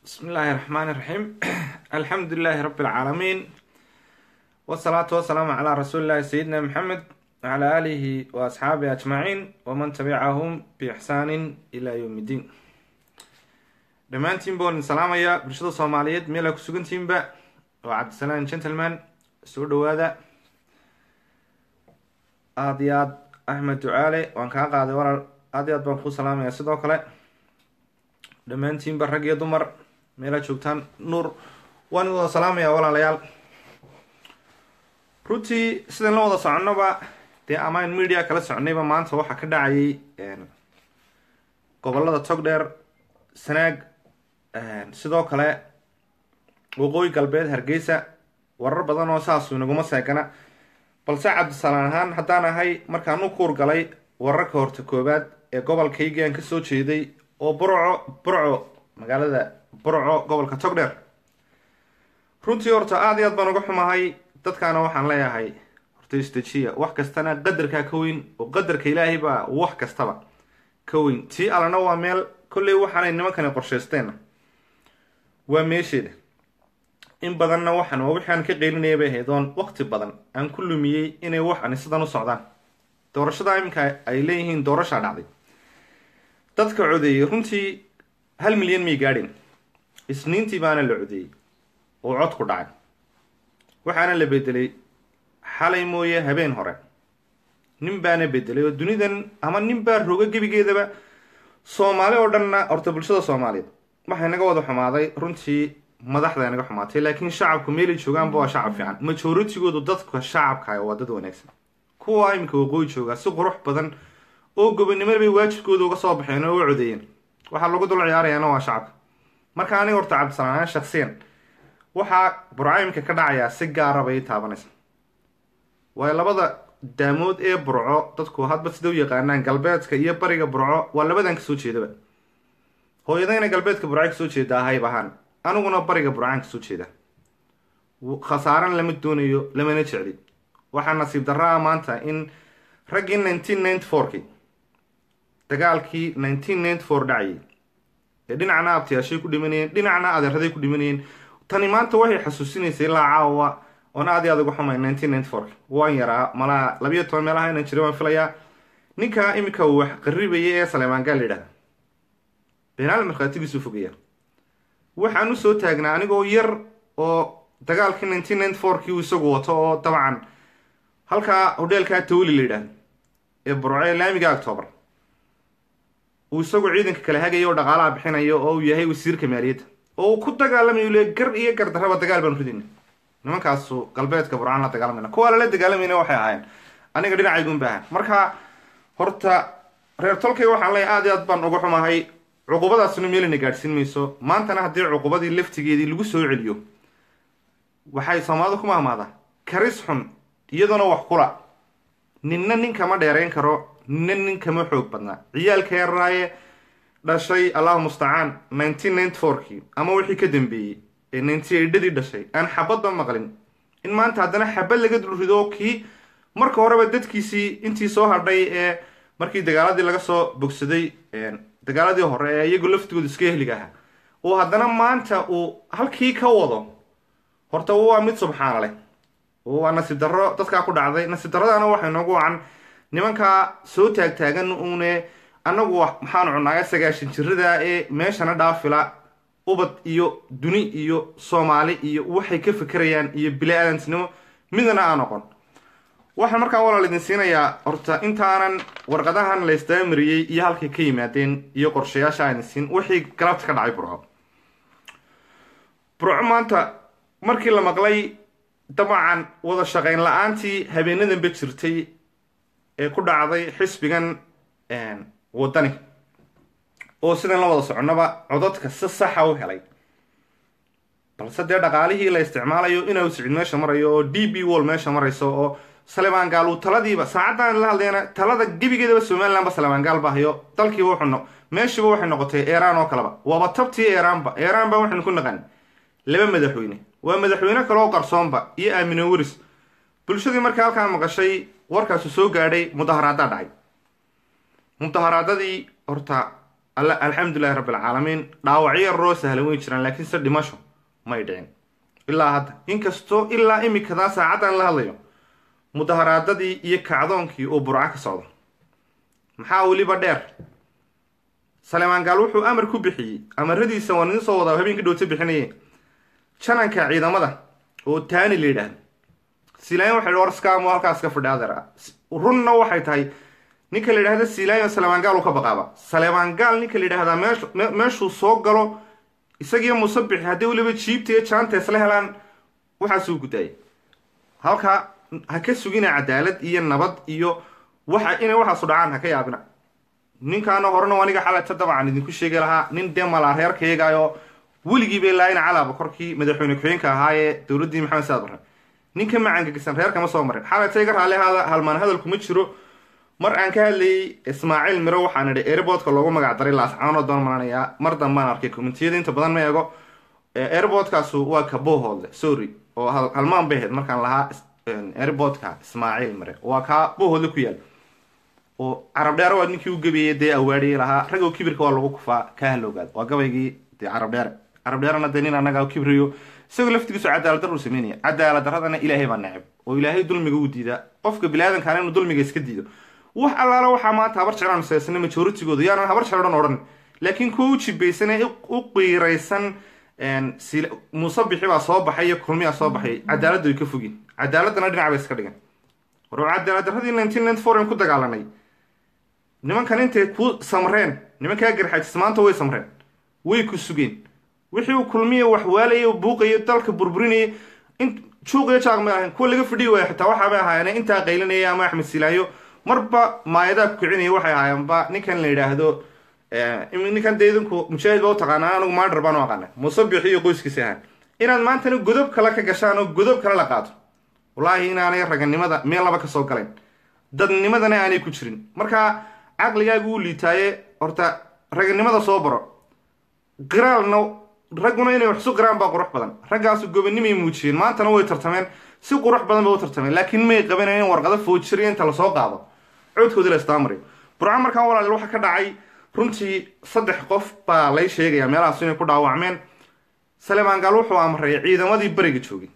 بسم الله الرحمن الرحيم الحمد لله رب العالمين والصلاة والسلام على رسول الله سيدنا محمد وعلى آله وأصحابه أجمعين ومن تبعهم بإحسان إلى يوم الدين dhammaantiin baan salaamaya bulshada soomaaliyeed meel aa ku sugantihiinba waa cabdisalaan gentleman soo dhawaada aada iyo aad axmed ducaale waan kaa qaaday walaal aada iyo aad baan kuu salaamaya sidoo kale dhammaantiinba rag iyo dumar meelaa joogtaan nuur waan wada salaamaya walaalayaal runtii sidan la wada soconnoba dee amaan media kala soconayba maanta waxaa ka dhacayay gobolada togdheer sanaag sidoo kale waqooyi galbeed hargeysa warar badan oo saasu inaguma seegana balse cabdisalaan ahaan haddaan ahay markaan u kuur galay wararka horta koowaad ee gobolkaygii aan kasoo jeeday oo burco burco magaalada burco gobolka togdheer runtii horta aada iyo aad baan uga xumahay dadkaana waxaan leeyahay horta istajiya wax kastana qadarkaa ka weyn oo qadarka ilaahay baa wax kastaba ka weyn tii allana waa meel kolley waxaanay nimankani qorshaysteenna waa meesheeda in badanna waxaan waa wixii aan ka qeylinaya bay ahayd oon waqti badan aan ku lumiyey inay waxani sidan u socdaan doorashada iminka ay leeyihiin doorashaa dhacday dadka codeeyey runtii hal milyan may gaadhin isniintii baana la codeeyey oo codku dhacay waxaana la bedelay xalay mooye habeen hore nin baana bedelay oo dunidan ama nin baa roga gebigeedaba soomaali oo dhanna horta bulshada soomaaliyeed waxay naga wada xumaaday runtii madaxda naga xumaatay laakiin shacabku meelay joogaanba waa shacab fiican majooritigoodu dadka shacabka waa dad wanaagsan kuwa iminka waqooyi joogaa si qurux badan oo gobonimo bay waajibkooda uga soo baxeen oo u codeeyeen waxaa lagu dul ciyaarayaana waa shacabka marka aniga horta cabdisalaan shaksiyan waxaa burco iminka ka dhacayaa si gaara bay taabanaysa waayo labada daamood ee burco dadku hadba sida u yaqaanaan galbeedka iyo bariga burco waa labadan kasoo jeedaba hooyadayna galbeedka burca kasoo jeeda hayb ahaan aniguna bariga burcaan kasoo jeeda khasaaran lama doonayo lamana jecli waxaa nasiib darraa maanta in raggii nineteen ninety fourki dagaalkii nineteen ninety four dhacayay ee dhinacna abtiyaashay ku dhimanayeen dhinacna adeeraday ku dhimanayeen tani maanta waxay xasuusinaysay ilaa caawa oon aad iyo aad uga xumay nineteen ninety fourki waan yaraa malaa labiyo toban meelaha inaan jira waan filayaa ninka iminka uu wax qaribaya ee saleemaangaa la yidhahda beenaal markhaatigiisu fogaya waxaan usoo taagnaa anigoo yar oo dagaalkii nineteen ninety fourkii uu isagu wato oo dabcan halkaa hodheelkaa tawli la yidhahdo ee burco ee laamiga octoobar uu isagu ciidanka kala hagayo oo dhaqaalaha bixinayo oo uu yahay wasiirka maaliyadda oo uu ku dagaalamayo le gar iyo gardarraba dagaal baan ridayna nimankaasu galbeedka burcaan la dagaalamayna kuwa lala dagaalamayna waxay ahaayeen aniga dhinacaygun ba ahan marka horta reer tolkay waxaan leeyahay aad iyo aad baan uga xumahay cuqubadaasuna meelina gaadhsiin mayso maantana haddii cuqubadii laftigeedii lagu soo celiyo waxay soomaalida ku mahmaadaa karis xun iyaduna wax kula ninna nin kama dheerayn karo ninna nin kama xoog badnaa ciyaalka yaraaye dhashay allahu mustacaan nineteen ninety fourkii ama wixii ka dambeeyey ee ninety eidhadii dhashay aan xabadba maqlin in maanta haddana xabad laga dulrido kii marka horeba dadkiisii intii soo hadhay ee markii dagaaladii laga soo bogsaday dagaaladii hore ee iyagu laftigooda iska heliga ahaa oo haddana maanta uu halkii ka wado horta waa mid subxaana leh waa nasiib darro dadkaa ku dhacday nasiib darradana waxay noogu wacan nimankaa soo taagtaagan uune annagu maxaanu cunaaga sagaashan jirada ee meeshana dhaafila ubad iyo duni iyo soomaali iyo waxay ka fekerayaan iyo bili-aadantinimo midna aan noqon waxaan markaa walaal idin siinayaa horta intaanan warqadahan la isdaamariyey iyo halkay ka yimaadeen iyo qorshayaasha aan siin wixii galabta ka dhacay burco burco maanta markii la maqlay dabcan wada shaqayn la-aantii habeenadanba jirtay ee ku dhacday xisbigan wadani oo sidan la wada soconaba codadka si saxa u helay balse dee dhaqaalihii la isticmaalayo inuu sicid meesha marayo oo d b wall meesha marayso oo salemaan gaal uu taladiiba saacaddan la hadlayana talada gebigeedaba somalilandba salemaan gaal ba hayo dalkiiba wuxuu meeshiiba waxay noqotay eeraan oo kaleba waaba tabtii eeraanba eeraan ba waxaynu ku naqan laba madaxweyne waa madaxweyne kale oo qarsoonba iyo aamine waris bulshadii markii halkaa maqashay warkaasu soo gaadhay mudaharaadaa dhacay mudaharaadadii horta alxamdulilahi rabbi alcaalamiin dhaawacyo roo sahlan way jiraan laakiin se dhimasho may dhicin ilaa hadda inkastoo ilaa imikadaa saacaddan la hadlayo mudaharaadadii iyo kacdoonkii uu burco ka socdo maxaa weliba dheer salemaan gaal wuxuu amar ku bixiyey amaradiisa waan idin soo wadaa habeenkii dhowta bixinaye jananka ciidamada oo taani la yidhaahdo silayan waxay war skamo halkaas ka fadhi adeer runna waxay tahay ninka la yidhahda silayan salemaan gaal uu ka baqaaba salemaan gaal ninka la yidhahdaa meesh meeshuu soo galo isagiyo musabixi haddii weliba jiibta iyo jaanta isla helaan waxaasuu gudaayay halkaa ha ka sugina cadaalad iyo nabad iyo waxa inay waxaasu dhacaan ha ka yaabina ninkaana horena aniga xalata dabcan idinku sheegi lahaa nin dee malaa reerkayagaayoo weligiiba ilaaina calaaba korkii madaxweyne ku-xigeenka ahaa ee dowladdii maxamed saad barre ninka macangagisan reerkama soo marin xalata iga raalli ahaada halmaan hadalkuma jiro mar aan ka hadlayay ismaaciil miro waxaan idhi airboodka loogu magac daray laascaanoo doon malanayaa mar dambaan arkay commentiyada inta badan ma eego airboodkaasu waa kabohoodle sorry oo halmaan bay ahayd markaan lahaa airboodka ismaaciil mire waa kaa bohoodle ku yaal oo carab dheere waa ninkii u gabeeyey dee awaadhiyey lahaa ragoo kibirka waa lagu kufaa kaa halowgaad waa gabaygii dee carab dheere carab dheerena dee nin annaga kibriyo isagoo laftigiisu cadaalad darru sameynaya cadaalad darradana ilaahay baa neceb oo ilaahay dulmiga u diidaa qofka biniaadankaana inuu dulmiga iska diido wax allaala waxaa maanta habar jeclaan seesana majoritigooda yaanan habar jeclo dhan odhan laakiin kuwa u jibaysan ee u qiiraysan muusabixi baa soo baxay iyo kulmiyaa soo baxay cadaaladda way ka fogin cadaaladana dhinac bay iska dhigan war cadaalad darradii nineteen ninety four aan ku dagaalanay nimankan intay ku samreen nimankaa garxajis maanta way samreen way ku sugeen wixii uu kulmiya wax waalayay buuqayo dalka burburinayay in juuqiyo jaaq may ahayn kuwa laga fidhiyi waaya xitaa waxaabay ahaayeen intaa qaylinaya ama axmed silaayo marba maayadaa ku kicinaya waxay ahaayeenba ninkan la yidhaahdo ninkan dee idinku mujaahid ba u taqaanaa anigu maadhar baan u aqaana musabix iyo qoyskiisa ahaan inaad maantana godob kale ka gashaan oo godob kale la qaato wallaahi inaanay raganimada meel laba ka soo galayn dadnimadana aanay ku jirin marka caqligaagu u liitaaye horta raganimada soo baro qiraalna ragguna inay wax isu qiraan baa qurux badan raggaasu gobonimay muujiyeen maantana way tartameen si qurux badan bay u tartameen laakiin may qabanayn in warqado foojiriya inta lasoo qaado coodkoodii la istaamariyo burca markaan walaal waxa ka dhacay runtii saddex qof baa lay sheegaya meelahaas inay ku dhaawacmeen salemaan gaal wuxuu amray ciidamadii bariga joogay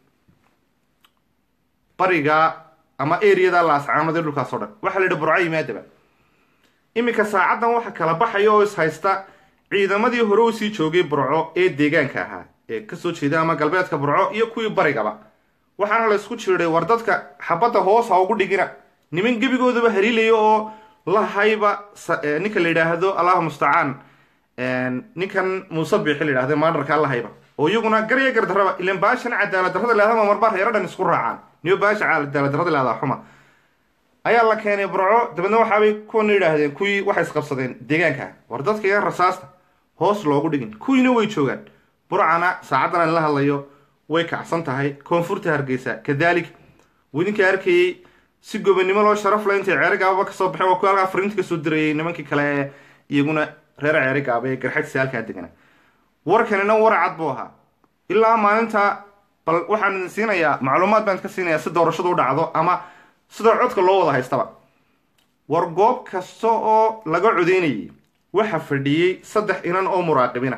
bariga ama eriyada laascaanada dhulkaas oo dhan waxaa la yidhi burco yimaadaba iminka saacaddan waxa kala baxaya oo is haysta ciidamadii hore u sii joogay burco ee deegaanka ahaa ee kasoo jeeda ama galbeedka burco iyo kuwii barigaba waxaana la isku jiiday war dadka xabadda hoos ha ugu dhigina niman gebigoodaba haliilaya oo lahayba ninka la yidhaahdo allahu mustacaan ninkan muusabixi la yidhahdo maadharka lahayba oo iyaguna garya gardarraba ilan baashan cadaalad darrada lehdama marba reero dhan isku raacaan niyo baasha cadaalad darrada lehdaa xuma ayaa la keenay burco dabeedna waxaabay kuwana yidhaahdeen kuwii waxay isqabsadeen deegaanka war dadka iga rasaasta hoos loogu dhigin kuwiina way joogaan burcana saacaddan aan la hadlayo way kacsan tahay koonfurta hargeysa kadalik widinka arkayey si gobonimo loo sharaf la intay ceeri gaababa kasoo baxeen waa kuwi halkaa fariinta kasoo dirayay nimankii kale ee iyaguna reer ceeri gaaba ee garxajsi halkaa degana warkanina war cad buu ahaa ilaa maalinta bal waxaan idin siinayaa macluumaad baan ka siinayaa si doorashadu u dhacdo ama sidoo codka loo wada haystaba war goob kasta oo laga codeynayay waxa fadhiyey saddex inan oo muraaqibina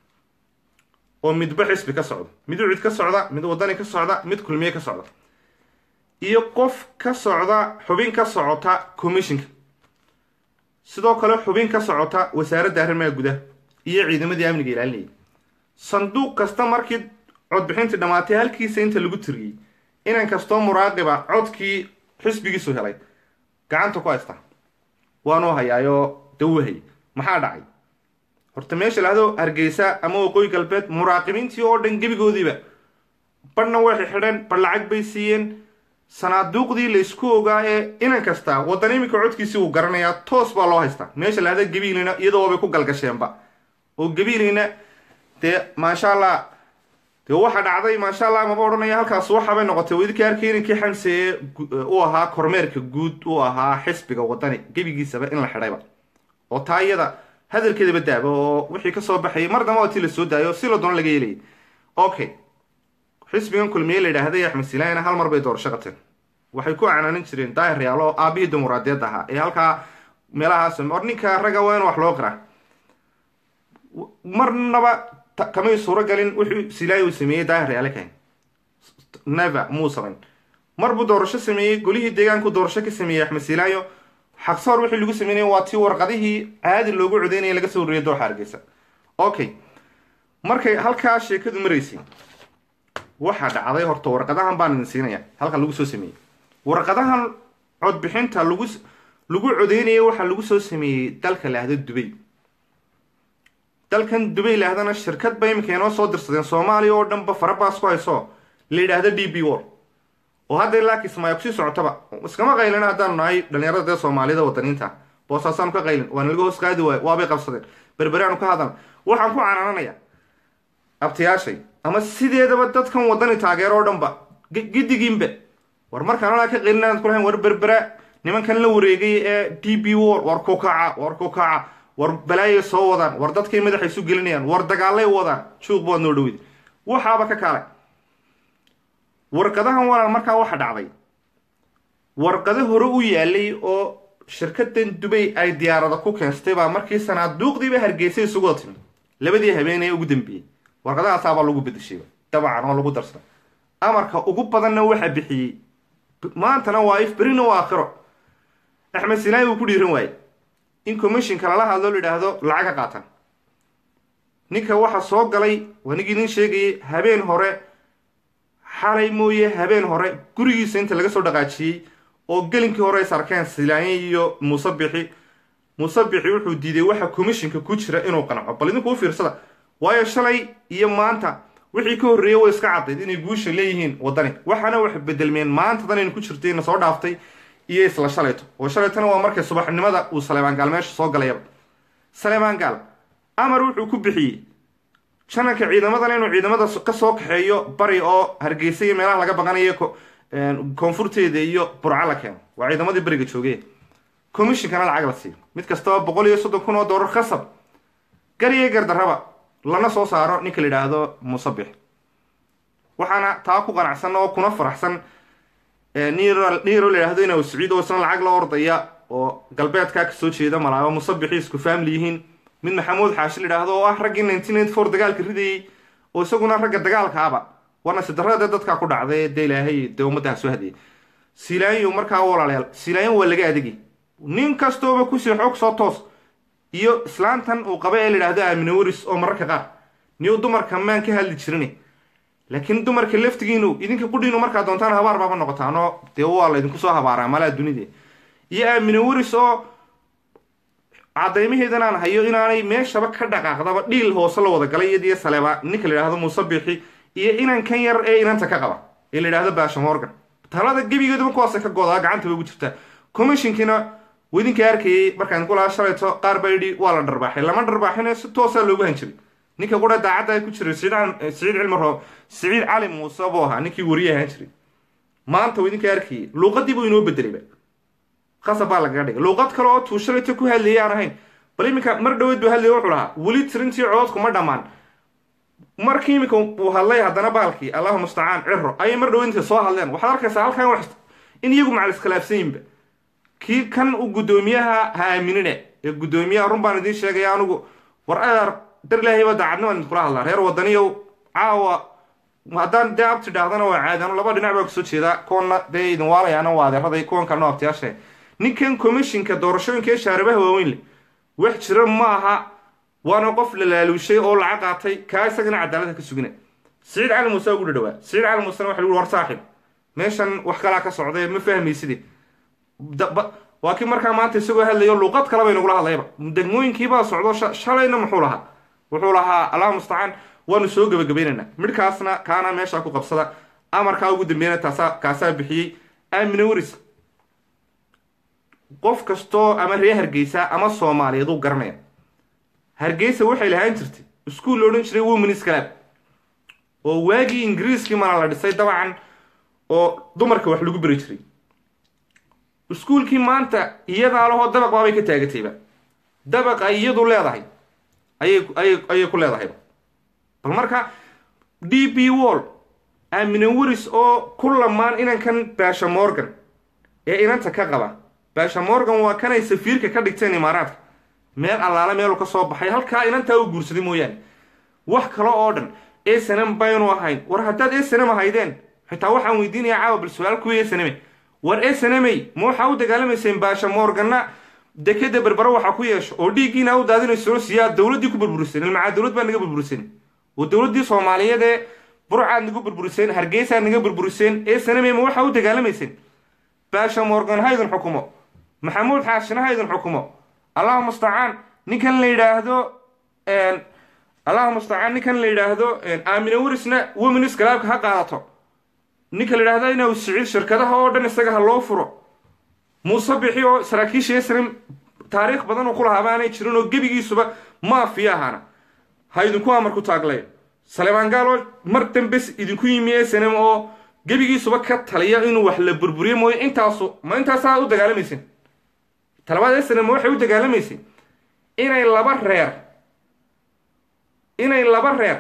oo midba xisbi ka socda mid ucid ka socda mid wadani ka socda mid kulmiye ka socda iyo qof ka socda xubin ka socota commissionka sidoo kale xubin ka socota wasaaradda arrimaha gudaha iyo ciidamadii amniga ilaalinayay sanduuq kasta markii codbixintii dhammaatay halkiisa inta lagu tiriyey inan kastoo muraaqiba codkii xisbigiisu helay gacanta ku haysta waanuu hayaayoo dawahayy maxaa dhacay horta meesha lahdo hargeysa ama waqooyi galbeed muraaqibiintii oo dhan gebigoodiiba badhna way xidheen badh lacag bay siiyeen sanaaduuqdii laysku ogaa ee inan kasta waddan iminka codkiisii uu garanayaa toos baa loo haystaa meesha lahda gabiilina iyadoo bay ku galgasheenba oo gabiilina dee maasha allah dee waxa dhacday maasha allah maba odhanaya halkaas waxaabay noqotay wadinka arkay inankii xamse ee u ahaa kormeerka guud u ahaa xisbiga wadani gebigiisaba in la xidhayba oo taa iyada hadalkeedaba daaba oo wixii kasoo baxayay mar damba tii lasoo daayo si la doono laga yeelayay okay xisbigan kulmiye la yidhaahday axmed silaayana hal mar bay doorasho qabteen waxay ku canaanin jireen daahir reyaal oo aabihii dimuqraadiyadda ahaa ee halkaa meelahaas or ninka ragga waa in wax loo qiraa marnaba kamay suuro galin wuxuu silaayo uu sameeyey daahir yaale kahayn never muu samayn mar buu doorasho sameeyey golihii deegaanku doorasho ka sameeyey axmed silaayo xaqsoor wixii lagu sameynaya waa tii warqadihii caadi loogu codeynaya laga soo wariyay dooxa hargeysa okay markay halkaa sheekadu maraysay waxaa dhacday horta warqadahan baan idin siinaya halkan lagu soo sameeyey warqadahan codbixinta lagu lagu codeynaya waxaa lagu soo sameeyey dalka laahdo dubay dalkan dubay laahdana shirkad ba iminka inoo soo dirsadeen soomaaliya oo dhanba farabaas ku hayso la yidhaahdo d b wor oo hadda ilaa kismaayo kusii socotaba iskama qaylin haddaanu nahay dhalinyarada dee soomaalida wadaniinta boosaasaanu ka qaylin waa nalaga hoos qaadi waayo waabay qabsadeen berberaanu ka hadal waxaan ku canaananayaa abtayaashay ama sideedaba dadkan wadani taageero oo dhanba gidigiinba war markaan alaa ka qaylin inaad kulahayn war berbera nimankan la wareegay ee d b wor war ku kaca war ku kaca war balaayay soo wadaan war dadkay madaxa isu gelinayaan war dagaalay wadaan juuq baad noo dhawid waxaaba ka kaalay warqadahan walaal markaa waxa dhacday warqado hore u yaalay oo shirkadan dubay ay diyaarada ku keensatay baa markii sanaaduuqdiiba hargeysay isugu wada timi labadii habeen ee ugu dambeeyey warqadahaasaabaa lagu bedeshayba dabacan oo lagu darsaday amarka ugu badanna waxa bixiyey maantana waa if berina waa aakhiro axmed sinaayi uu ku dhiiran waaye in commissionka lala hadlo la yidhaahdo lacag ka qaatan ninka waxa soo galay waa ninkii idin sheegayay habeen hore xalay mooye habeen hore gurigiisa inta laga soo dhaqaajiyey oo gelinkii hore is arkeen silaanye iyo muusebixi muusebixi wuxuu diiday waxa commissionka ku jira inuu qanco bal idinku u fiirsada waayo shalay iyo maanta wixii ka horreeyey way iska caddayd inay guusha leeyihiin waddani waxaana wax bedelmeen maantadan aynu ku jirtay na soo dhaaftay iyo isla shalayto oo shalaytona waa markay subaxnimada uu saleebaan gaal meesha soo galayaba saleebaan gaal amar wuxuu ku bixiyey jananka ciidamadan inuu ciidamada ka soo kaxeeyo bari oo hargeysa iyo meelaha laga baqanayo koonfurteeda iyo burco la keeno waa ciidamadii beriga joogee commissionkana lacag la siiyo mid kastaba boqol iyo soddon kun oo doolar khasab gariyo gardarraba lana soo saaro ninka la yidhaahdo musabix waxaana taa ku qanacsan oo kuna faraxsan niro la yidhahdo inuu siciid oo isna lacag la ordaya oo galbeedkaa kasoo jeeda malaabo musabixii isku faamili yihiin mid maxamuud xaashi la yidhaahdo oo ah raggii nineteen ninety four dagaalka ridayey oo isaguna ragga dagaalkaaba waana sidarada dee dadkaa ku dhacday dee ilaahay dee ummaddaha soo hadiyay silaanyo markaa walaalayaal silaanyo waa laga adegi nin kastooba kusii xoog soo toos iyo islaantan uu qaba ee la yidhaahdo aamine waris oo mararka qaar niyu dumarka maan ka hadli jirin laakiin dumarka laftigiinu idinka qudhiinu markaa doontaan habaar baaba noqotaanoo dee waa la idinku soo habaaraa malaa dunida iyo aamine waris oo cadaymaheedan aan hayo inaanay meeshaba ka dhaqaaqdaba dhiil hoose la wada galay iyadiyo saleeba ninka la yidhahdo muusebixi iyo inankan yar ee inanta ka qaba ee la yidhahdo baasha morgan talada gebigeeduba kuwaasa ka godaa gacantaba ugu jirta commissionkiina wadinka arkayay markaan ku lahaa shalayto qaar baa yidhi waa la dharbaaxay lama dharbaaxine si toosaa loogu hanjiray ninka qura daacadda ku jiray siciid cilmaro siciid cali muuse buu ahaa ninkii wariye ahaan jiray maanta wadinka arkayay luuqadii buu inoo bedelayba qasab baa lagaga dhigay luuqad kale oo tuu shalayto ku hadlayay aan ahayn bal iminka mar dhaweyd buu hadlaya wuxuu lahaa weli tirintii cododku ma dhammaan markii iminka uu hadlay haddana baalkii allahu mustacaan ciro ayay mar dhaweyd intay soo hadleen waxaad arkaysaa halkan wax in iyagu macal iskhilaafsanyinba kii kan u guddoomiyaha ha aaminine ee guddoomiyaha run baan idiin sheegaya anugu war adeer dar ilaahayba daacadna baan idinkula hadlaa reer wadaniyow caawa haddaan dee abti dhaahdana waa caadano laba dhinac baa kasoo jeedaa kuwana dee idin waalayaana waa adeeraday kuwan kalena abtiyaashe ninkan commissionka doorashooyinka ee shaaribaha waaweyn leh wax jira ma aha waana qof la laaluushay oo lacag qaatay kaa isagana cadaalada ka sugina siciid cali muuse ugu dhadhawaa siciid cali muusena waxa lagu war saaxib meeshan wax kalaa ka socday ma fahmayside waa kii markaa maanta isagoo hadlayo luuqad kale bay nagula hadlayba degmooyinkiibaa socdo shalayna muxuu lahaa wuxuu lahaa allahu mustacaan waanu soo gebagabaynaynaa midhkaasna kaana meesha ku qabsada amarkaa ugu dambeeyana taasa kaasaa bixiyey aamine waris qof kastoo ama reer hargeysa ama soomaaliyeed uu garanaya hargeysa waxay lahaan jirtay iskuul la odhan jiray womenis club oo waagii ingiriiskii mana la dhisay dabcan oo dumarka wax lagu beri jiray iskuulkii maanta iyadaa lahoo dabaq baabay ka taagatayba dabaq ay iyadu leedahay ayay ayay ayay ku leedahayba bal marka d b wall aamine waris oo ku lamaan inankan baasha morgan ee inanta ka qaba baasha morgan waa kanay safiirka ka dhigteen imaaraadka meel allaale meelu ka soo baxay halkaa inantaa u guursaday mooyaane wax kale oo dhan snm baynu ahayn war haddaad snm ahaydeen xitaa waxaan weydiinayaa caawa bal su-aal kuwiy snm war snmey ma waxaa u dagaalamayseen baasha moorgana dekeda berbero waxaa ku yeesho oo dhiiggiina u daadinayso siyaa dowladdii ku burburiseen ilmacaa dowlad baa naga burburiseen oo dowladdii soomaaliyeed ee burcaad nagu burburiseen hargeysaad naga burburiseen snm ma waxaa u dagaalamayseen baasha moorgan ha idin xukumo maxamuud xaashina ha idin xukumo allahuma mustacaan ninkan la yidhaahdo allahuma mustacaan ninkan la yidhaahdo aamina werisna wominis galaabka ha qaadato ninka la yidhaahdo inuu siciid shirkadaha oo dhan isaga ha loo furo muuse bixi oo saraakiisha esrim taariikh badan uu ku lahaaba aanay jirin oo gebigiisuba maafiya ahaana ha idinku amarku taaglayo saleebaan gaaloo mar dambes idinku yimi snm oo gebigiisuba ka taliya inuu wax la burburiyo mooyo intaasu ma intaasaa u dagaalamaysin talabaad snm waxay u dagaalamaysay inay laba reer inay laba reer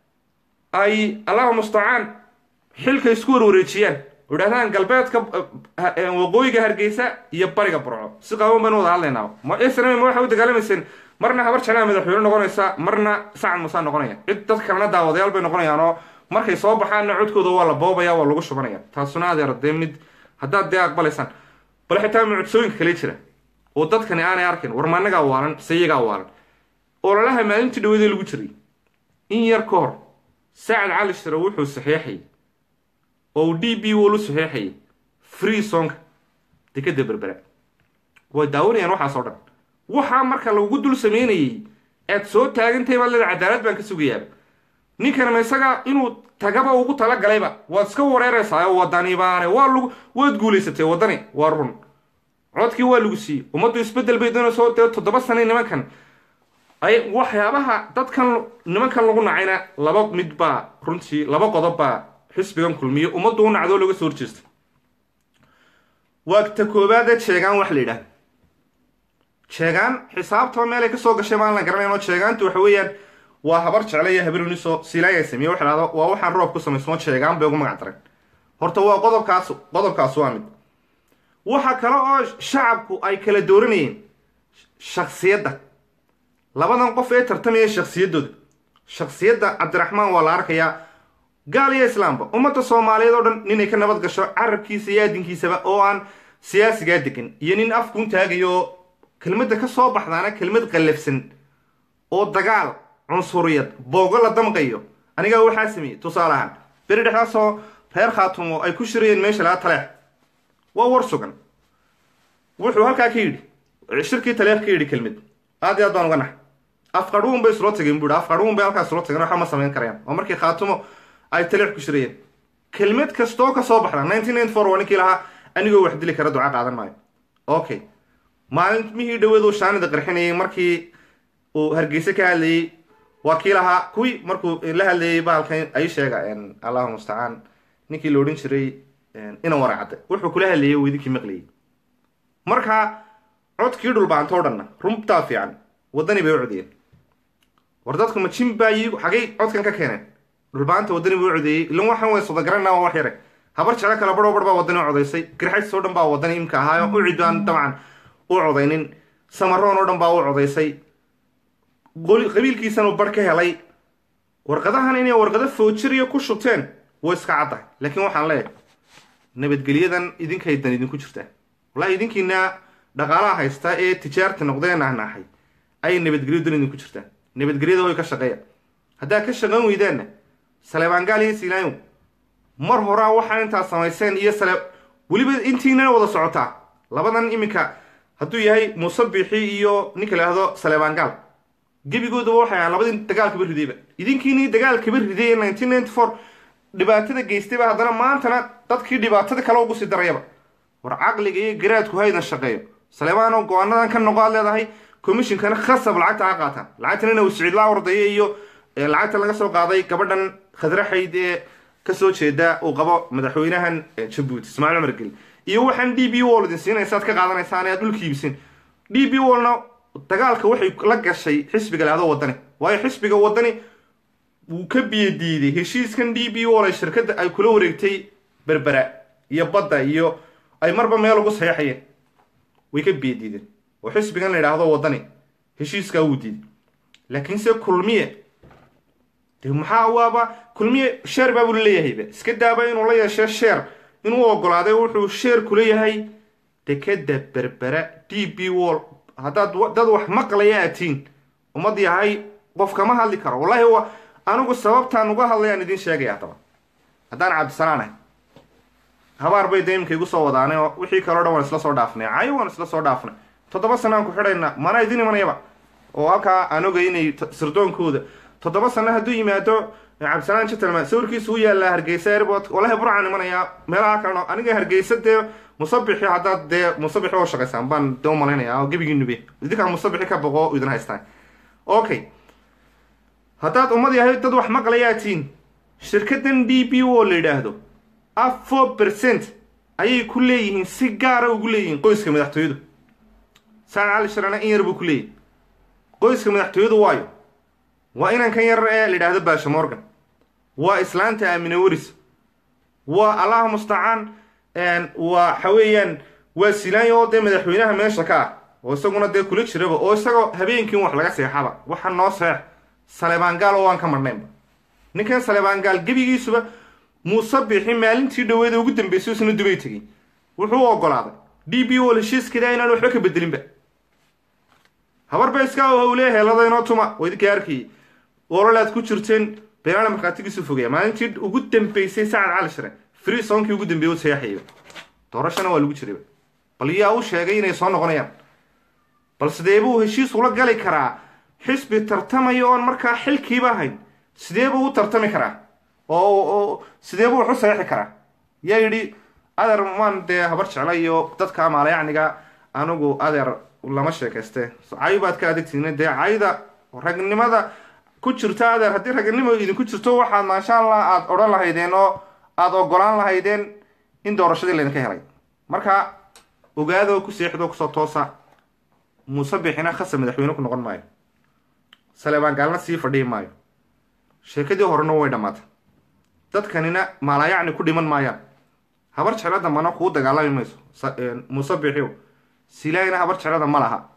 ay allahuma mustacaan xilka isku warwareejiyaan oo idhahdaan galbeedka waqooyiga hargeysa iyo bariga burco si qaaban baynu wada hadlaynaa ma snm ma waxay u dagaalamayseen marna habar janaa madaxweyne noqonaysa marna sacad musaa noqonaya cid dad kalena daawadayaal bay noqonayaan oo markay soo baxaanna codkooda waa la boobaya waa lagu shubanaya taasuna adeer dee mid haddaad dee aqbalaysaan bal xitaa mucjisooyinka kale jira oo dadkani aanay arkin war maanagaa waalan sayigaa waalan ololaha maalintii dhaweedee lagu jiray in yar ka hor sacad cali shire wuxuu saxeexayay oo uu d b wol u saxeexayay free sonka dekeda berbera way daawanayaan waxaas oo dhan waxaa marka lagu dul sameynayay aad soo taagantahay baad leeda cadaalad baan ka sugayaaba ninkanama isaga inuu tagaba ugu talagalayba waad iska wareeraysaa oo wadani baane waa lagu waad guulaysatay waddani waa run codkii waa lagu siiyey ummaddu isbeddel bay doonayso dee toddoba sanay nimankan ay waxyaabaha dadkan nimankan lagu nacayna laba mid baa runtii laba qodob baa xisbigan kulmiye ummaddu u nacdoo laga soo horjeesta waa ta koobaadee jeegaan wax la yidhaah jeegaan xisaabtaba meelay ka soo gashay maan la garanayn oo jeegaantu waxa weeyaan waa habar jecle iyo habaruniso silaaya sameeye waxa dhahdo waa waxaan roob ku samaysmo jeegaan bay ugu magac dareen horta waa qodobkaas qodobkaas waa mid waxa kale oo shacabku ay kala dooranayeen shaksiyadda labadan qof ee tartamaya shaksiyaddooda shaksiyadda cabdiraxmaan waa la arkayaa gaal iyo islaamba ummadda soomaaliyeed oo dhan ninay ka nabad gasho carabkiisa iyo aadinkiisaba oo aan siyaasigaa degan iyo nin afkuun taagayo kelmadda ka soo baxdaana kelmad qallafsan oo dagaal cunsuriyad boogo la damqayo anigaa waxaa sameeyey tusaale ahaan beri dhexdaasoo reer khaatumo ay ku shirayeen meesha laga taleex waa war sugan wuxuu halkaa ka yidhi shirkii taleex ka yidhi kelmad aad iyo aad baan uga nax afqadhuun bay isula tageen buuhi afqadhuun bay halkaas isula tageen waxba ma samayn karayaan oo markii khaatumo ay taleex ku shirayeen kelmad kastoo ka soo baxda nineteen ninety four waa ninkii lahaa anigoo wax dili kara duca qaadan maayo okay maalinmihii dhaweed uu shaanida qarxinayay markii uu hargeyse ka hadlayey waa kii lahaa kuwii markuu la hadlayay baalkan ay sheega allahu mustacaan ninkii la odhan jiray inan waraacadde wuxuu kula hadlayay uu idinkii maqlayay markaa codkii dhulbaantoo dhanna runtaa fiican waddani bay u codiyeen war dadku ma jin baa yi xagay codkan ka keeneen dhulbaanta waddani buu u codeeyey ilan waxaan way sodagarana waa wax yare habar jeclo kale barho bar baa waddani u codaysay garxays oo dhan baa waddani imka ahaayo u cidaan dabcan u codaynin samaroon oo dhan baa u codaysay qabiilkiisanuu bar ka helay warqadahan inay warqado foojiriya ku shubteen way iska caddahay laakiin waxaan leeyahay nabadgelyadan idinkay dan idinku jirtaa wallahi idinkiina dhaqaalaha haysta ee tijaarta noqdee nahnaaxay ayay nabadgelyo dan idinku jirtaa nabadgelyada way ka shaqeeya haddaad ka shaqayn weydaanna saleebaangaal iyo siilaayow mar horaa waxaa intaad samayseen iyo sale weliba intiinana wada socotaa labadan iminka hadduu yahay muuse biixi iyo ninka laahdo saleebaangaal gebigoodaba waxay ahaan labadii dagaalkaba ridayba idinkiinii dagaalkaba riday ee nineteen ninety four dhibaatada geystayba haddana maantana dadkii dhibaatada kale ugu sii darayaba war caqliga iyo garaadku haydan shaqeeyo saleebaanoo go-aanadan ka noqo aad leedahay commishinkana khasab lacagta ha qaataan lacagtana inuu sicidlaa ordaya iyo lacagta laga soo qaaday gabadhan khadraxayd ee kasoo jeeda uu qabo madaxweynahan jabuuti ismaaciil cumar geli iyo waxaan d b wall idin siinaysa ad ka qaadanaysaan aad dhulka iibsin d b wallna dagaalka waxay la gashay xisbiga lahdo wadani waayo xisbiga wadani wuu ka biyo diiday heshiiskan d b wall ay shirkadda ay kula wareegtay berbera iyo badda iyo ay marba meel ugu saxeexayeen way ka biyo diideen oo xisbigan la yidhaahdo wadani heshiiskaa wuu diiday laakiinse kulmiye de maxaa waaba kulmiye sheer baabuu leeyahayba iska daaba inuu la yeeshe sheer inuu ogolaaday wuxuu sheer kuleeyahay dekeda berbera d b wall haddaad dad wax maqlaya atiin ummad yahay qof kama hadli karo wallahi wa anigu sababtaan uga hadlayaan idiin sheegaya haddaba haddaan cabdisalaan ahay habaar bay de imika igu soo wadaanay oo wixii kaleo dhan waan isla soo dhaafnay cayo waan isla soo dhaafnay toddoba sana aan ku xidhayna mana idin imanayaba oo halkaa aan ogay inay sirdoonkooda toddoba sano hadduu yimaado cabdisalaan gentleman sawirkiisu u yaallaa hargeysa airport wallahi burcaan imanayaa meelaha kalena aniga hargeysa dee musabixi haddaad dee musabixi oo shaqaysaan baan dee u malaynayaa oo gebigiinube idinkaa musabixi ka boqo idin haystaan okay haddaad ummad yahay dad wax maqlayaatiin shirkaddan d b o la yidhaahdo af four percent ayay ku leeyihiin si gaara ugu leeyihiin qoyska madaxtooyadu saan cali sharana in yar buu ku leeyahy qoyska madaxtooyadu waayo waa inankan yar ee la yidhaahdo baasha morgan waa islaanta aamine weris waa allah mustacaan waa waxa weeyaan waa silaanya oo dee madaxweynaha meesha ka ah oo isaguna dee kula jiraba oo isagoo habeenkiin wax laga seexaba waxa noo seex salebaangaal oo aan ka marnaynba ninkan salebaangaal gebigiisuba muuse bixi maalintii dhaweeda ugu dambeysay isna dubay tegey wuxuu u ogolaaday d b o heshiiskeeda inaan waxba ka bedelinba habar ba iska hawlee heeladaynoo tuma waa idinka arkayay ololaad ku jirteen beenaale markhaatigiisu fogeya maalintii ugu dambeysay sacad cali shire free sonkii ugu dambeeyey u sayaxayaba doorashana waa lagu jirayba bal yaa u sheegay inay soo noqonayaan bal sidee buu heshiis ula gali karaa xisbi tartamaya oon markaa xilkiiba ahayn sidee buu u tartami karaa oo sidee buu wax u sayaxi karaa yaa yidhi adeer maan dee habar jecla iyo dadka maalayacniga anigu adeer lama sheekayste cayo baad ka adegtiin dee cayda ragnimada ku jirta adeer haddii ragnimo idinku jirto waxaad maasha allah aada odhan lahaydeen oo aada ogolaan lahaydeen in doorashadii laydinka helay marka ogaado ku seexdo kusoo toosa muuse bixina khasa madaxweyne ku noqon maayo saleebaan gaalna sii fadhihi maayo sheekadii horena way dhammaatay dadkanina maalayacni ku dhiman maayaan habar jeclo dambana kuu dagaalami mayso muuse bixiw silaayna habar jeclada ma laha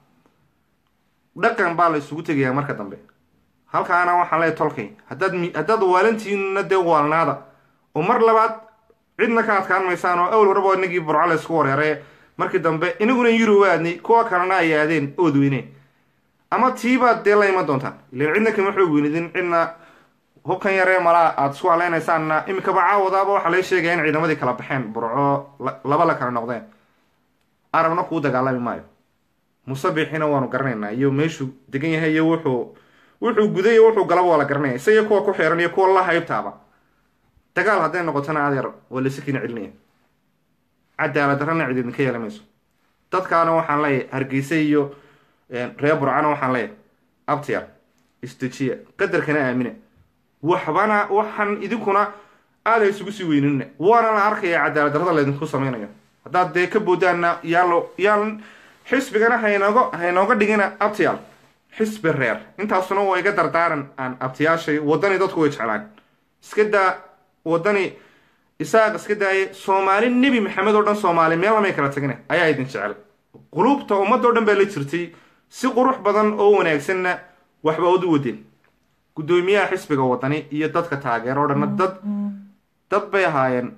dhaqan baa la isugu tegayaa marka dambe halkaana waxaan leeyahy tolkay haddaad haddaad waalantiinna dee waalnaada oo mar labaad cidna ka adkaan maysaan oo awel horeba inagii burco la isku wareeray markii dambe inaguna yurub aadnay kuwa kalena ay aadeen ood weyneen ama tiibaad dee la iman doontaan ilan cidna kama xoog weynidin cidna hubkan yaree malaa aada isku haleynaysaanna imikaba caawadaaba waxaa laga sheegaya in ciidamadii kala baxeen burco laba la kala noqdeen arabna kuu dagaalami maayo musabixina waanu garanaynaa iyo meeshuu degan yahay iyo wuxuu wuxuu guday iyo wuxuu galaba waa la garanaya isagiyo kuwa ku xeeran iyo kuwa la haybtaaba dagaal hadday noqotona adeer waa laysakiina celinaya cadaalad darrana cid idinka yeela mayso dadkaana waxaan leeyahay hargeysa iyo reer burcana waxaan leeyahay abtiya isdejiya qadarkana aamina waxbana waxaan idinkuna aada isugu sii weynina waana la arkaya cadaalad darrada laydinku samaynayo haddaad dee ka boodaanna yaalo yaalan xisbigana haynooga haynooga dhigina abtiyaal xisbi reer intaasuna waa iga dardaaran aan abtiyaashay waddani dadku way jeclaan iska daa waddani isaaq iska daaye soomaali nebi maxamed oo dhan soomaali meel lamay kala tagina ayaa idin jecel quluubta ummadoo dhan baa la jirtay si qurux badan oo wanaagsanna waxba ood u wadeen guddoomiyaha xisbiga waddani iyo dadka taageero o dhanna dad dad bay ahaayeen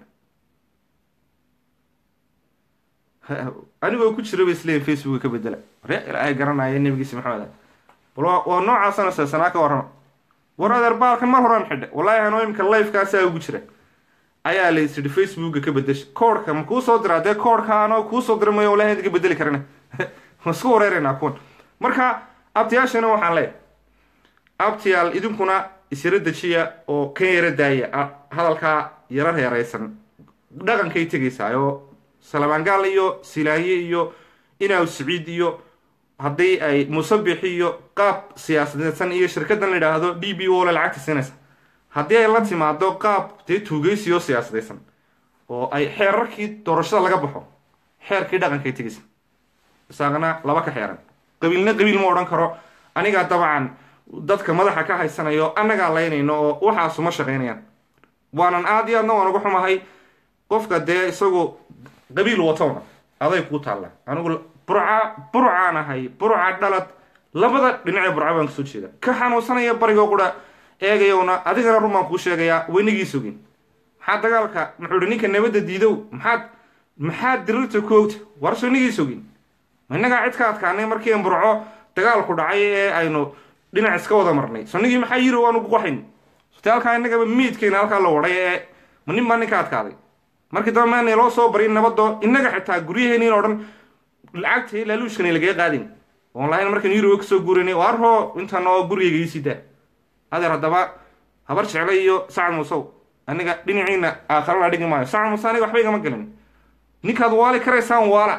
anigoo ku jira bay isleeyiin facebooka ka bedela ree ilaahay garanaya nebigiisa maxamed bal waa noocaasana seesanaa ka warrama war adeer baalkan mar horaan xidhe wallaahi anoo imika lifekaasaa ugu jira ayaa la isidhi facebooka ka bedesha koodhka ma kuu soo diraa dee koodhka anoo kuu soo dira mayo wallahi idinka bedeli karana ma isku wareeraynaa kuwan marka abtiyaashana waxaan leeyahay abtiyaal idinkuna isyaro dejiya oo ka yaro daaya hadalkaa yaro reeraysan dhaqankay tegaysaa oo salabaangaal iyo silaaye iyo inaaw siciid iyo haddii ay musabix iyo qaab siyaasadeysan iyo shirkaddan la yidhaahdo d b o le lacagta siinaysa haddii ay la timaado qaab dee tuugeysi oo siyaasadaysan oo ay xeerarkii doorashada laga baxo xeerkii dhaqankay tegaysa isaaqna laba ka xeeran qabiilna qabiil ma odhan karo anigaa dabcan dadka madaxa ka haysanayo annagaa laynayno oo waxaasuma shaqaynayaan waanan aad iyo aadna waan uga xumahay qofka dee isagu qabiil watowna aday kuu taalla anigu burca burcaan ahay burca dhalad labada dhinacee burca baan kasoo jeeda ka xanuunsanaya barigoo qura eegayowna adigana run baan kuu sheegayaa waynagii sogin maxaa dagaalka muxuu hi ninka nabadda diidow maxaad maxaad dirirta ku ogta war sonigii sogin ma innagaa cid ka adkaanay markii an burco dagaalku dhacay ee aynu dhinac iska wada marnay sonigii maxaa yiri waanu guqaxayn sute halkaa innagaba miidkayna halkaa la wadhay ee ma nin baa ninka adkaaday markii dambe maana loo soo barin nabadoo innaga xitaa guryaheeniin oo dhan lacagta laaluushkana lagaga qaadin oon lahayn markaan yuroba kasoo guuranay oo arhoo intan oo gurigayga iisidaa adeer haddaba habar jecla iyo sacad muusow aniga dhinaciina aakharana dhigi maayo sacad muuse aniga waxba igama gelin ninkaad waali karaysaan waala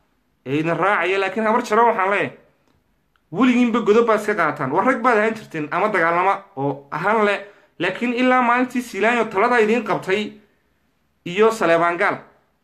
ee idin raacaya laakiin habar jeclo waxaan leeyahay weligiinba godob baad iska qaataan war rag baad ahaan jirteen ama dagaalama oo ahaan le laakiin ilaa maalintii siilaanyo talada idiin qabtay iyo saleebaan gaal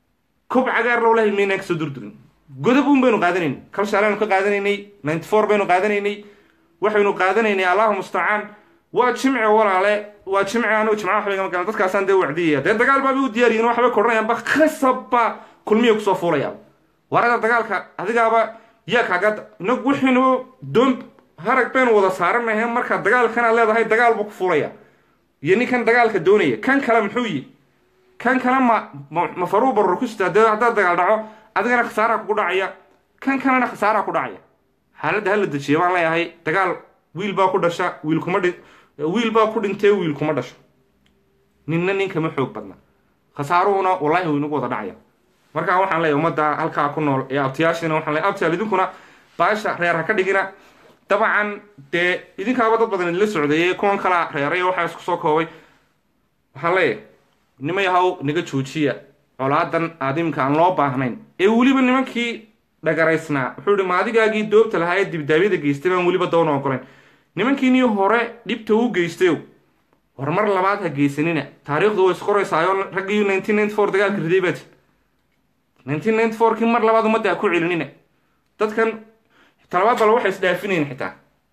kob cagaar low lahay maynaan kasoo durdurin godob un baynu qaadanayn kalshaalaanu ka qaadanaynay ninety four baynu qaadanaynay waxaynu qaadanaynay allahu mustacaan waa jimce walaale waa jimce anigu jimca waxba igama galan dadkaasaan dee wacdiyaya dee dagaal baabay u diyaariyin waxbay kodhanayaanba khasabba kulmiya kusoo fuulayaan warada dagaalka adigaaba yaa kaaga inag waxaynu doon harag baynu wada saaranahay markaa dagaalkanaad leedahay dagaal buu ku fuulaya iyo ninkan dagaalka doonaya kan kale muxuu yi kan kale ma ma faruu barur ku sitaa dee haddaad dagaal dhaco adigana khasaaraa kugu dhacaya kan kalena khasaaraa ku dhacaya xaaladda hala dejiya baan leeyahay dagaal wiil baa ku dhasha wiil kuma dhi wiil baa ku dhintee wiil kuma dhasho ninna ninkama xoog badna khasaaruhuna wallaahi waynagu wada dhacaya markaa waxaan leeyahay ummadda halkaa ku nool ee abtiyaashiina waxaan leeyahay abtiyaal idinkuna baasha reer ha ka dhigina dabcan dee idinkaaba dad badan idinla socdeeyey kuwan kalaa reeray waxaa isku soo koobay waxaan leeyahay nima yahow naga joojiya colaadan aadimka aan loo baahnayn ee weliba nimankii dhagaraysnaa wuxuu ihi maadigaagii doobta lahaa ee dibdaabyada geystay baan weliba dawna ogolayn nimankiinii hore dhibta u geystayo war mar labaad ha geysanina taariikhdu way isqoraysaayo raggii nineteen ninety four dagaalka riday baati nineteen ninety four kii mar labaad ummadda ha ku celinina dadkan talabaad bal waxay isdhaafinayn xitaa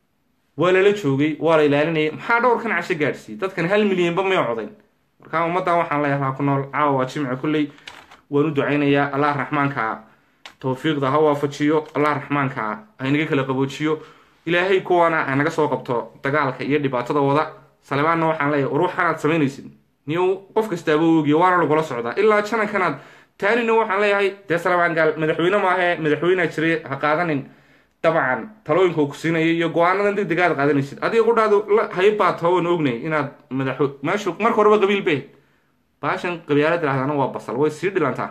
waa lala joogay waa la ilaalinayay maxaa dhowrkan casho gaadhsiiyey dadkan hal milyanba may codayn markaa ummaddan waxaan leeyahay halaa ku nool caawa waa jimce kulley waan u ducaynayaa allah raxmaanka towfiiqda ha waafajiyo allah raxmaanka ha inaga kala qaboojiyo ilaahay kuwana ha naga soo qabto dagaalka iyo dhibaatada wada salebaanna waxaan leeyahay war waxaanaad samaynaysid niyow qof kastaaba oogiya waana lagula socdaa ilaa janankanaad taanina waxaan leeyahay dee salebaan gaal madaxweyne maahee madaxweynea jiray ha qaadanin dabcan talooyinka uu ku siinaya iyo go-aanadan deg degaad qaadanaysid adiga qudhaadu haybaata waan ognay inaad madax meeshu marka horeba qabiil bay baashan qabyaalad tirahdana waa basal way sii dhilantaa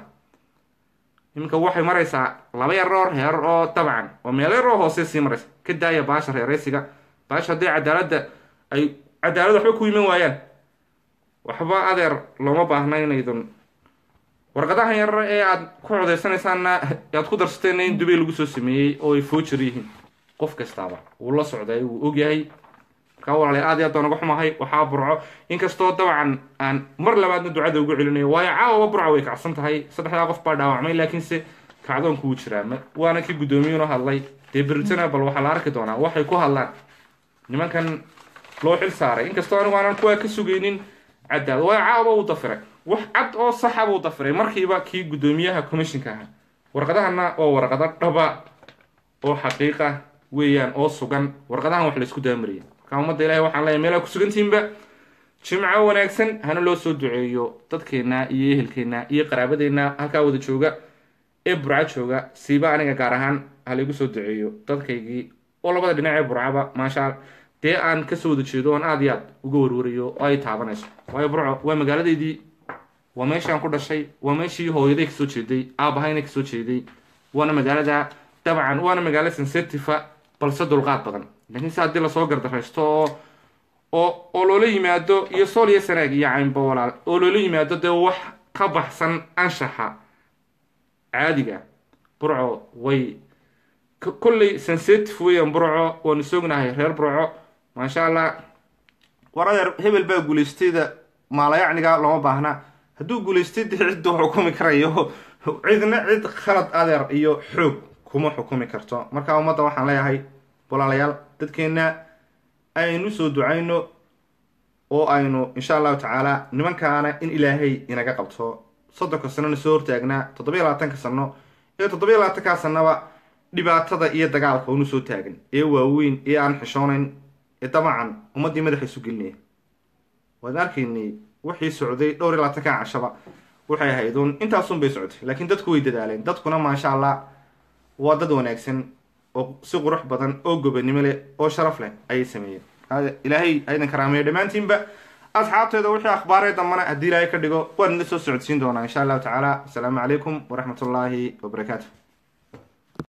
iminka waxay maraysaa laba yaroo reer oo dabcan oo meelo yaroo hoose sii maraysa ka daaya baasha reereysiga baasha hadday cadaaladda ay cadaalad waxba ku iman waayaan waxba adeer looma baahna inaydun warqadahan yar ee aad ku codeysanaysaanna aad ku darsateen in dubay lagu soo sameeyey oo ay foojar yihiin qof kastaaba wuu la socday wuu ogyahay markaa walaalay aad iyo aad baan uga xumahay waxaa burco inkastoo dabcan aan mar labaadna ducada ugu celinayo waayo caawaba burca way kacsan tahay saddexdaa qof baa dhaawacmay laakiinse kacdoonku wuu jiraa waana kii guddoomiyuuna hadlay dee beritana bal waxaa la arki doonaa waxay ku hadlaan nimankan loo xil saaray inkastoo anigu aanan kuwaa ka sugaynin caddaad waayo caawaba uu dafiray wax cad oo saxa buu dafiray markiiba kii guddoomiyaha commissionka ahaa warqadahana waa warqado dhaba oo xaqiiqa weeyaan oo sugan warqadahan wax laysku daamariya markaa ummadda ilahay waxaan leeyahay meelaa ku sugantihinba jimco wanaagsan hana loo soo duceeyo dadkeenna iyo ehelkeenna iyo qaraabadeenna halkaa wada jooga ee burca jooga siiba aniga gaar ahaan ha laygu soo duceeyo dadkaygii oo labada dhinac ee burcaba maasha dee aan kasoo wada jeedo oon aad iyo aad uga warwarayo oo ay taabanayso waayo burco waa magaaladeydii waa meeshaan ku dhashay waa meeshii hooyaday kasoo jeeday aabahayna kasoo jeeday waana magaalada dabcan waana magaalo sensitiva balse dulqaad badan laakiin se haddii lasoo gardaraysto oo oo oo loola yimaado iyo sool iyo sanaag iyo caynba walaal oo loola yimaado dee wax ka baxsan anshaxa caadiga burco way kolley sensitive weeyaan burco waanu soognahay reer burco maasha allah war adeer hebel baa guulaystayda maalayacniga looma baahna hadduu guulaystay dee ciddu xukumi karayo cidna cid khalad adeer iyo xoog kuma xukumi karto marka ummadda waxaan leeyahay walaalayaal dadkeenna aynu soo ducayno oo aynu insha allahu tacaala nimankaana in ilaahay inaga qabto soddonka sanona soo hortaagnaa toddobiyo labaatanka sano iyo toddobiyo labaatankaa sanaba dhibaatada iyo dagaalka unu soo taagan ee waaweyn ee aan xishoonayn ee damacan ummaddii madaxa isu gelinaya waan arkaynay wixii socday dhowr iyo labaatanka cashaba waxay ahayd uun intaasun bay socotay laakiin dadku way dadaaleen dadkuna maasha allah waa dad wanaagsan oo si qurux badan oo gobanimo leh oo sharaf leh ayay sameeyeen ilaahay aydan karaameeyo dhammaantiinba asxaabteeda wixii akhbaaree dambana haddii ilaahay ka dhigo waan idin soo socodsiin doonaa insha allahu tacaala asalaamu calaykum waraxmat ullaahi wabarakaatu